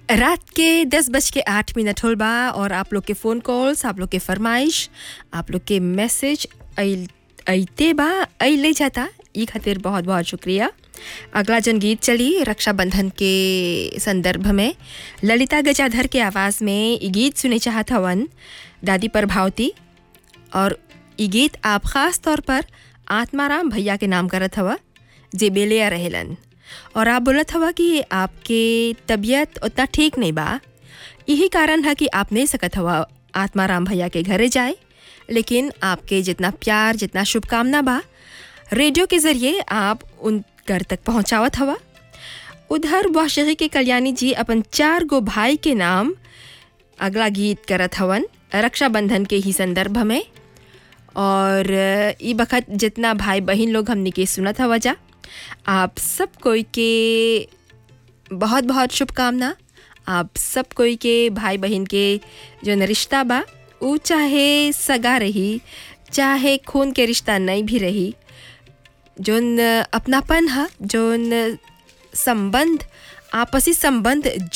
रात के दस बज के आठ मिनट होल बा और आप लोग के फ़ोन कॉल्स आप लोग के फरमाइश आप लोग के मैसेज अइते बा अइले जाता ई खातिर बहुत बहुत शुक्रिया अगला जन गीत चली रक्षाबंधन के संदर्भ में ललिता गजाधर के आवाज़ में ई गीत सुने चाहत हवन दादी प्रभावती और ई गीत आप ख़ास तौर पर आत्माराम भैया के नाम करत हवा जे बेलिया रहेलन और आप बोलत हवा कि आपके तबीयत उतना ठीक नहीं बा यही कारण है कि आप नहीं सकत हवा आत्माराम भैया के घरे जाए लेकिन आपके जितना प्यार जितना शुभकामना बा रेडियो के ज़रिए आप उन घर तक पहुंचावत हवा उधर वाशगी के कल्याणी जी अपन चार गो भाई के नाम अगला गीत करत हवन रक्षाबंधन के ही संदर्भ में और ई बखत जितना भाई बहन लोग हमने के सुनत हवा जा आप सब कोई के बहुत बहुत शुभकामना आप सब कोई के भाई बहन के जो रिश्ता बा ऊ चाहे सगा रही चाहे खून के रिश्ता नहीं भी रही जोन अपनापन है जोन संबंध आपसी संबंध